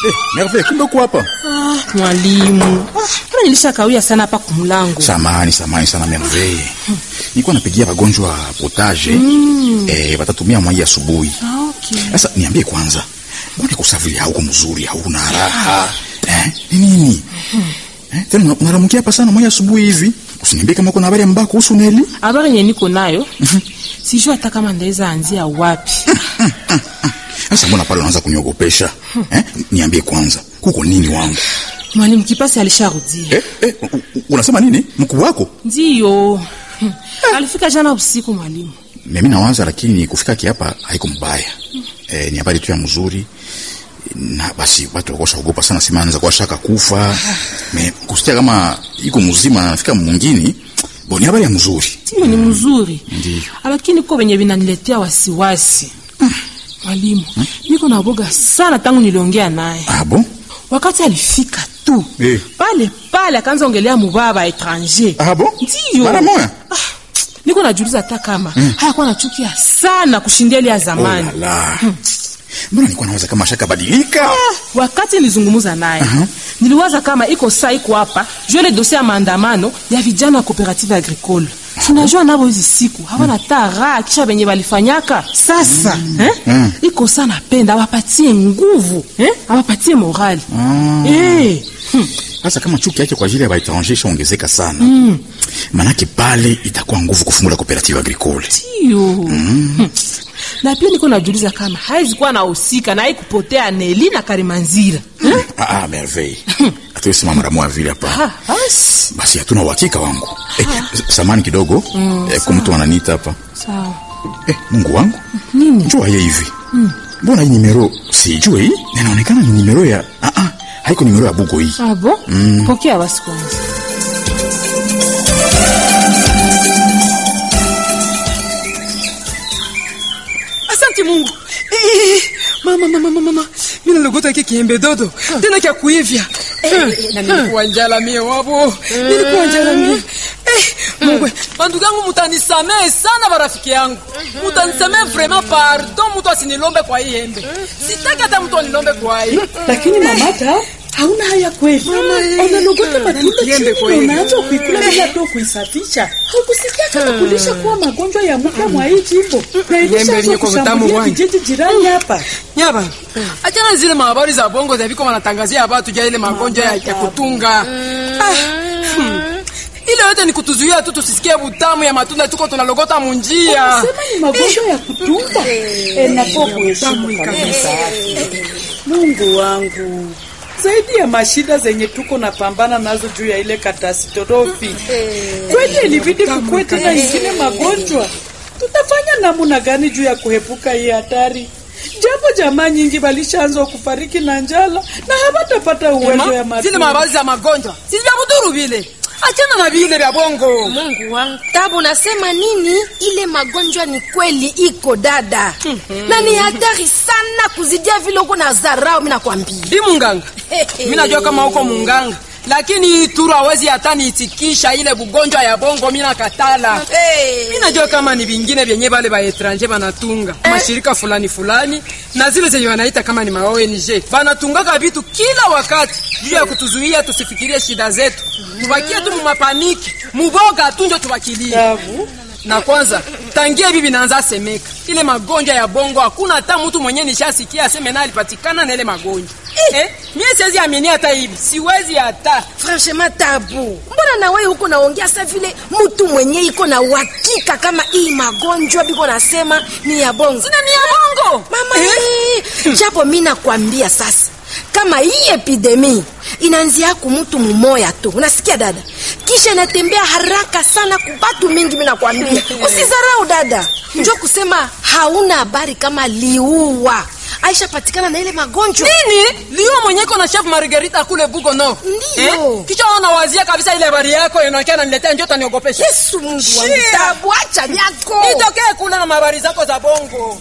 Eh, Merveille, kumbe uko hapa? Ah, mwalimu, mbona nilishakawia sana hapa kumlango? Samani, samani sana Merveille. Nilikuwa napigia wagonjwa potage. Eh, watatumia mwai asubuhi. Ah, okay. Sasa niambie kwanza. Mbona kusafiri hauko mzuri, hauna raha? Eh, ni nini? Eh, tena una- unaramukia hapa sana mwai asubuhi hivi? Usiniambie kama uko na habari mbaya kuhusu Neli. Habari yenye niko nayo sijui hata kama ndaweza anzia wapi. Sasa mbona pale unaanza kuniogopesha? Eh, niambie kwanza. Kuko nini wangu? Mwalimu Kipasi alisharudia. Eh, eh, u- u- unasema nini? Mkuu wako? Ndiyo. Hmm. Alifika jana usiku mwalimu. Mimi nawaza, lakini kufika kiapa haiko mbaya. Eh, ni habari tu ya mzuri na basi watu wakosha ogopa sana, sima anaweza kuwa shaka kufa me kusikia kama iko mzima na anafika mwingine bo, ni habari ya mzuri. Ndiyo ni mzuri. Ndiyo. Lakini ko venye vinaniletea wasiwasi. Mwalimu, niko na boga sana tangu niliongea naye. Ah, bon? Wakati alifika tu Eh. pale pale akaanza ongelea mubaba etranger. Ah, bon? Ndiyo. Mara moya? Ah, niko najuliza hata kama hayakuwa nachukia sana kushindia ile ya Oh zamani. la la. Mbona nilikuwa nawaza kama shaka badilika? Wakati nilizungumza naye niliwaza kama iko saa iko hapa juu ile dosie ya maandamano ya vijana wa cooperative agricole. Tunajua nabo hizi siku hawana hata raha kisha venye walifanyaka sasa eh? iko saa napenda awapatie nguvu eh? awapatie morali eh. hmm. Sasa kama chuki yake kwa ajili ya baetranger ishaongezeka sana mm. Manake pale itakuwa nguvu kufungula cooperative agricole. Ndiyo. Hmm. na pia niko najuliza kama haizi kuwa nahusika na haikupotea Neli na Karimanzira eh? Ah, ah, merveille. Hatuwezi sema mara moja vile hapa. Ah, basi Basi hatuna uhakika wangu. Eh, samani kidogo. eh, kwa mtu ananiita hapa. sawa Eh, Mungu wangu. nini Njoo ye hivi. Mbona hii nimero sijui hii? Na Inaonekana ni nimero ya ah ah, haiko nimero ya bugo hii. Ah, bon? Pokea basi kwanza. Asante Mungu. Eh, mama mama mama mama. Mimi nalogota hiki kiembe dodo. Tena kia kuivya. Eh, na nilikuwa njala mie wabo. Nilikuwa njala mie. Eh, Mungu, bandugu yangu mutanisamehe sana barafiki yangu. Mutanisamehe vraiment pardon mtu asinilombe kwa hii embe. Sitaki hata mtu anilombe kwa hii. lakini mamata hauna haya kweli unalogota matunda Kiembe chini kweli. na unaanza kuikula bila tu kuisafisha haukusikia kama kulisha kuwa magonjwa ya mpya mwa hii jimbo na Kiembe ilishaanza liko vitamu kushambulia wani. vijiji jirani hapa Nyaba. Achana zile mahabari za bongo za viko wanatangazia watu ja ile magonjwa ya, ya kutunga. Ah, hmm. Ile yote ni kutuzuia tu tusisikie butamu ya matunda tuko tunalogota munjia. sema ni magonjwa ya kutunga enafo kuheshimu kabisa mungu wangu zaidi ya mashida zenye tuko na pambana nazo juu ya ile katastrofi kweli ilibidi kukuwe tena ingine magonjwa tutafanya namuna gani juu ya kuepuka hii hatari japo jamaa nyingi walishaanza kufariki na njala na hawatapata uwezo ya Ma, zile matunda mahabari za magonjwa si vya buduru vile. Achana na vile vya bongo. Mungu wangu, tabu, nasema nini? Ile magonjwa ni kweli iko dada, na ni hatari sana kuzidia vile uko na zarau. Mimi nakwambia Di munganga. Mimi najua kama uko munganga. Lakini hii turu hawezi hata niitikisha ile bugonjwa ya bongo mimi nakatala. hey. Mimi najua kama ni vingine vyenye vale ba etranger banatunga mashirika fulani fulani na zile zenye wanaita kama ni ma ONG banatungaka vitu kila wakati juu ya kutuzuia tusifikirie shida zetu, tubakie tu mumapaniki muboga tu njo tubakilie. Tabu. Na kwanza tangia bibi naanza semeka ile magonjwa ya bongo, hakuna hata mtu mwenye nishasikia aseme na alipatikana na ile magonjwa eh, mimi siwezi amini hata hivi, siwezi hata Franchement tabu, mbona na wewe huko naongea sa vile mtu mwenye iko na uhakika kama hii magonjwa biko nasema ni ya bongo sina ni ya bongo mama eh? Japo mimi nakwambia sasa kama hii epidemi inaanzia kumutu mumoya tu, unasikia dada, kisha inatembea haraka sana kubatu mingi. Mimi nakwambia usizarau dada, njo kusema hauna habari kama liua aisha patikana na ile magonjwa nini liwa mwenye iko na chef Margarita kule Bugo no Ndiyo. kisha ona wazia kabisa ile habari yako inaonekana naniletea njoo taniogopesha Yesu Mungu wangu, Shia. tabu, acha nyako nitokee kule na habari zako za bongo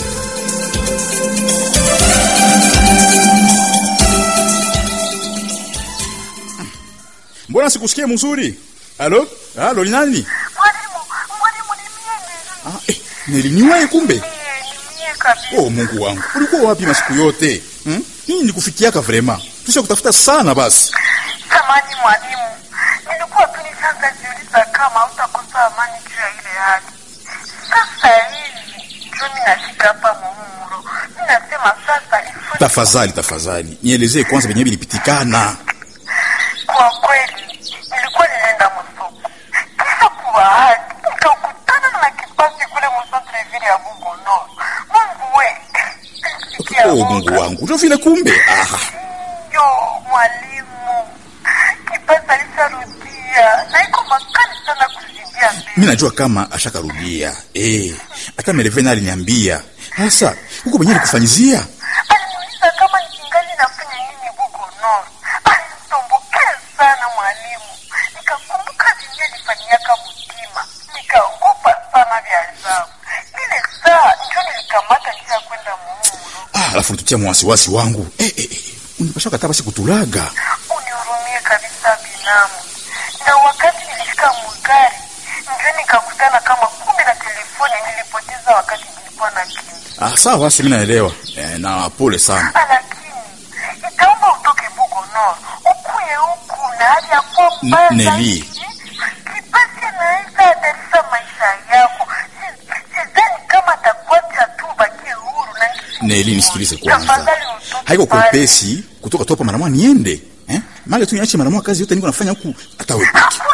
Mbona sikusikie mzuri? Halo? Halo, ni nani? Mwalimu, mwalimu ni mimi. Ah, eh, niliniwahi kumbe. Eh, ni mie kabisa. Oh, Mungu wangu. Ulikuwa wapi masiku yote? Hmm? Hii ni kufikiaka vrema. Tusha kutafuta sana basi. Samani mwalimu, nilikuwa tu nishaanza jiuliza kama utakosa amani juu ya ile hali. Sasa hivi ndio mimi nashika hapa muumuro, mimi nasema sasa ifanye Tafadhali, tafadhali. Nielezee kwanza venye vilipitikana. Kwa kweli nilikuwa ninaenda msoko, kisha kwa bahati nikakutana na kipasi kule msoko vile ya Bugono. Mungu we, nilisikia Oh, Mungu wangu. Ndio vile kumbe. Ah, Yo, mwalimu, kipasi alisharudia na iko makali sana kuzidia mbele. mimi najua kama ashakarudia. Eh, hata Melevena aliniambia. Sasa, huko mwenyewe alikufanyizia? Aliniuliza kama nikingali nafanya nini Bugono. Alinitombokea sana mwalimu, nikakumbuka vinye nifanyaka mtima, nikaogopa sana vya ajabu. Ile saa njo nilikamata njia ya kwenda muumuro. Ah, alafu nitutia mwasiwasi wangu. Eh, eh, eh. Unipasha kata basi kutulaga. Unihurumie kabisa binamu. Na wakati nilifika mugari, ndio nikakutana kama kumbe na telefoni nilipoteza wakati nilikuwa na kimi. Ah, sawa basi mimi naelewa. Eh, na pole sana. Lakini itaomba utoke Bugono ukuye huku na hali ya kuwa mbaya N- Nelly. zaidi. Kipasi anaweza hatarisha maisha yako. Si- Sidhani kama atakuacha tu bakie huru na Neli, nisikilize kwanza. Tafadhali utoke Haiko pale. kwepesi kutoka topa mara moja niende. Eh? Mali tu niache mara moja kazi yote niko nafanya huku hata wewe peke.